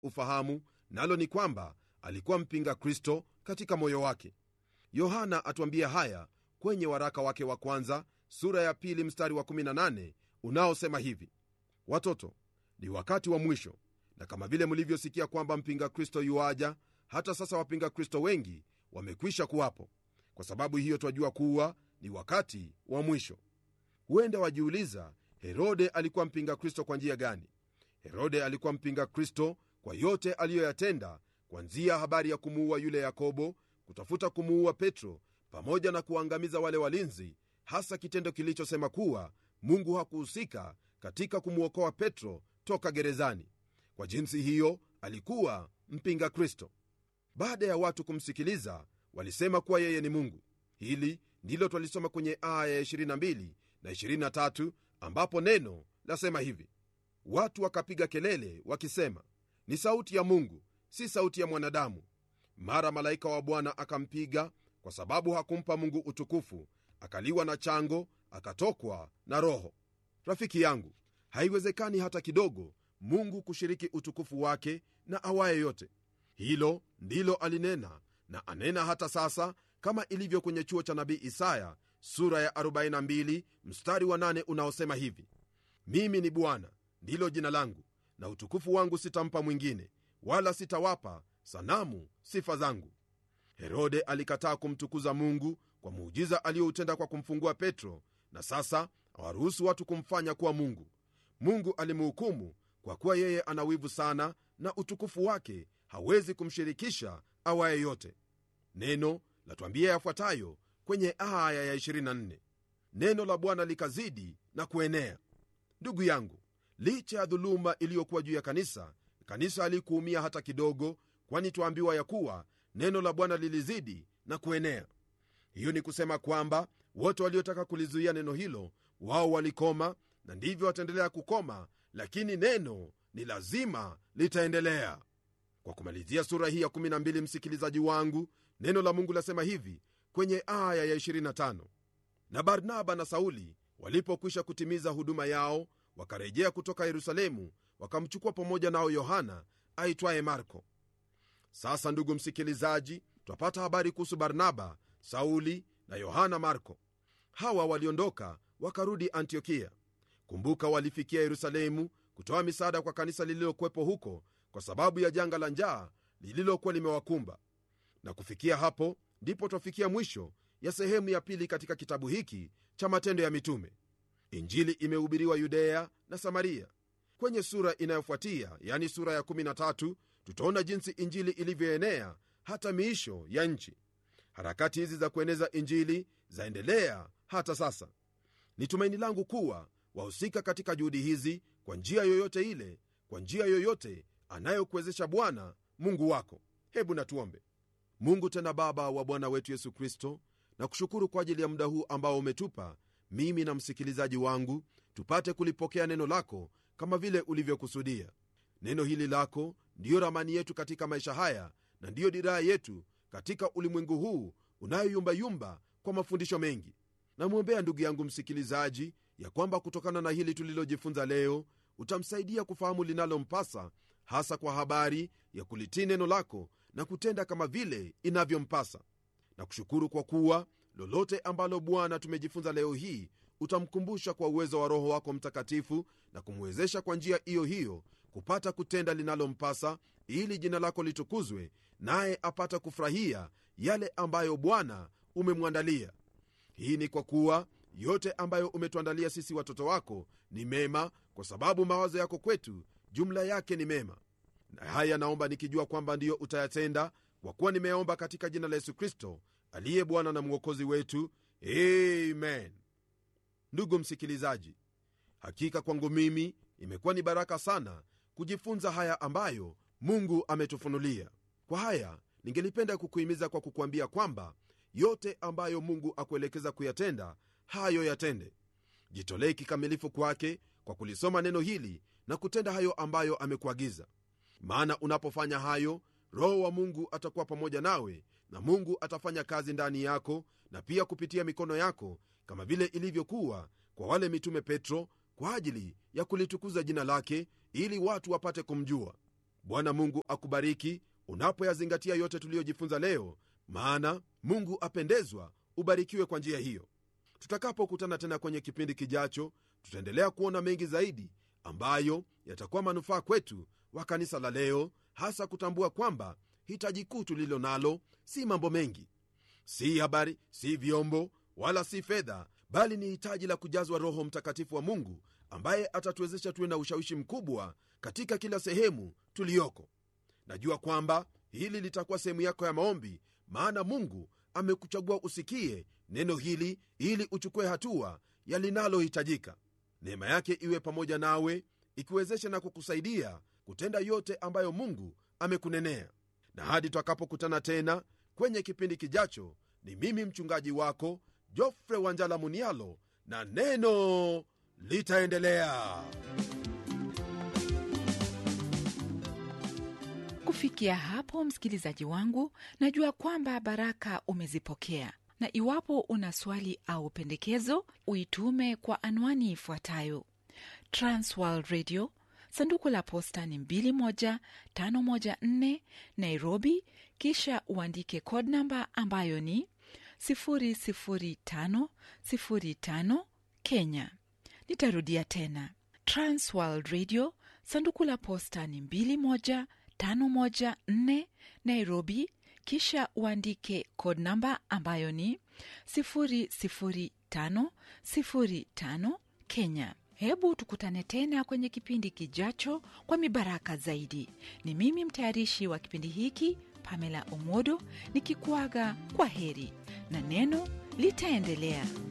ufahamu nalo ni kwamba alikuwa mpinga kristo katika moyo wake yohana atuambia haya kwenye waraka wake wa kwanza sura ya pili mstari wa 18 unaosema hivi watoto ni wakati wa mwisho na kama vile mlivyosikia kwamba mpinga kristo yuaja hata sasa wapinga kristo wengi wamekwisha kuwapo kwa sababu hiyo twajua kuwa ni wakati wa mwisho huenda wajiuliza herode alikuwa mpinga kristo kwa njia gani herode alikuwa mpinga kristo kwa yote aliyoyatenda kwanzia habari ya kumuua yule yakobo kutafuta kumuua petro pamoja na kuangamiza wale walinzi hasa kitendo kilichosema kuwa mungu hakuhusika katika kumwokoa petro toka gerezani kwa jinsi hiyo alikuwa mpinga kristo baada ya watu kumsikiliza walisema kuwa yeye ni mungu hili ndilo twalisoma kwenye aya ya 22 na 23 ambapo neno lasema hivi watu wakapiga kelele wakisema ni sauti ya mungu si sauti ya mwanadamu mara malaika wa bwana akampiga kwa sababu hakumpa mungu utukufu akaliwa na chango akatokwa na roho rafiki yangu haiwezekani hata kidogo mungu kushiriki utukufu wake na awaye yote hilo ndilo alinena na anena hata sasa kama ilivyo kwenye chuo cha nabii isaya sura ya 42 mstari wa 8 unaosema hivi mimi ni bwana ndilo jina langu na utukufu wangu sitampa mwingine wala sitawapa sanamu sifa zangu herode alikataa kumtukuza mungu kwa muujiza aliyoutenda kwa kumfungua petro na sasa awaruhusu watu kumfanya kuwa mungu mungu alimhukumu kwa kuwa yeye ana wivu sana na utukufu wake hawezi kumshirikisha awaye yote neno latwambia yafuatayo kwenye aya ya 24 neno la bwana likazidi na kuenea ndugu yangu licha ya dhuluma iliyokuwa juu ya kanisa kanisa halikuumia hata kidogo kwani twaambiwa ya kuwa neno la bwana lilizidi na kuenea hiyo ni kusema kwamba wote waliotaka kulizuia neno hilo wao walikoma na ndivyo wataendelea kukoma lakini neno ni lazima litaendelea kwa kumalizia sura hii ya 12 msikilizaji wangu neno la mungu lasema hivi kwenye aya ya 25 na barnaba na sauli walipokwisha kutimiza huduma yao wakarejea kutoka yerusalemu wakamchukua pamoja nao yohana aitwaye marko sasa ndugu msikilizaji twapata habari kuhusu barnaba sauli na yohana marko hawa waliondoka wakarudi antiokia kumbuka walifikia yerusalemu kutoa misaada kwa kanisa lililokuwepo huko kwa sababu ya janga la njaa lililokuwa limewakumba na kufikia hapo ndipo twafikia mwisho ya sehemu ya pili katika kitabu hiki cha matendo ya mitume injili imehubiriwa yudea na samaria kwenye sura inayofuatia yani sura ya 13 tutaona jinsi injili ilivyoenea hata miisho ya nchi harakati hizi za kueneza injili zaendelea hata sasa ni tumaini langu kuwa wahusika katika juhudi hizi kwa njia yoyote ile kwa njia yoyote anayokuwezesha bwana mungu wako hebu natuombe mungu tena baba wa bwana wetu yesu kristo na kushukuru kwa ajili ya muda huu ambao umetupa mimi na msikilizaji wangu tupate kulipokea neno lako kama vile ulivyokusudia neno hili lako ndiyo ramani yetu katika maisha haya na ndiyo diraa yetu katika ulimwengu huu unayoyumbayumba kwa mafundisho mengi namwombea ndugu yangu msikilizaji ya kwamba kutokana na hili tulilojifunza leo utamsaidia kufahamu linalompasa hasa kwa habari ya kulitii neno lako na kutenda kama vile inavyompasa na kushukuru kwa kuwa lolote ambalo bwana tumejifunza leo hii utamkumbusha kwa uwezo wa roho wako mtakatifu na kumwezesha kwa njia hiyo hiyo kupata kutenda linalompasa ili jina lako litukuzwe naye apata kufurahia yale ambayo bwana umemwandalia hii ni kwa kuwa yote ambayo umetuandalia sisi watoto wako ni mema kwa sababu mawazo yako kwetu jumla yake ni mema na haya naomba nikijua kwamba ndiyo utayatenda kwa kuwa nimeomba katika jina la yesu kristo aliye bwana na mwokozi wetu amen ndugu msikilizaji hakika kwangu mimi imekuwa ni baraka sana kujifunza haya ambayo mungu ametufunulia kwa haya ningelipenda kukuhimiza kwa kukuambia kwamba yote ambayo mungu akuelekeza kuyatenda hayo yatende jitolee kikamilifu kwake kwa kulisoma neno hili na kutenda hayo ambayo amekuagiza maana unapofanya hayo roho wa mungu atakuwa pamoja nawe na mungu atafanya kazi ndani yako na pia kupitia mikono yako kama vile ilivyokuwa kwa wale mitume petro kwa ajili ya kulitukuza jina lake ili watu wapate kumjua bwana mungu akubariki unapoyazingatia yote tuliyojifunza leo maana mungu apendezwa ubarikiwe kwa njia hiyo tutakapokutana tena kwenye kipindi kijacho tutaendelea kuona mengi zaidi ambayo yatakuwa manufaa kwetu wa kanisa la leo hasa kutambua kwamba hitaji kuu tulilo nalo si mambo mengi si habari si vyombo wala si fedha bali ni hitaji la kujazwa roho mtakatifu wa mungu ambaye atatuwezesha tuwe na ushawishi mkubwa katika kila sehemu tuliyoko najua kwamba hili litakuwa sehemu yako ya maombi maana mungu amekuchagua usikie neno hili ili uchukue hatua ya linalohitajika neema yake iwe pamoja nawe ikiwezesha na kukusaidia kutenda yote ambayo mungu amekunenea na hadi twakapokutana tena kwenye kipindi kijacho ni mimi mchungaji wako jofre wanjala munialo na neno litaendelea kufikia hapo msikilizaji wangu najua kwamba baraka umezipokea na iwapo una swali au pendekezo uitume kwa anwani ifuatayo transworld radio sanduku la posta ni 21514 nairobi kisha uandike code namba ambayo ni 00505 kenya nitarudia tena transworld radio sanduku la posta ni 21514 nairobi kisha uandike code namba ambayo ni 00505 kenya hebu tukutane tena kwenye kipindi kijacho kwa mibaraka zaidi ni mimi mtayarishi wa kipindi hiki pamela omodo nikikuaga kwa heri na neno litaendelea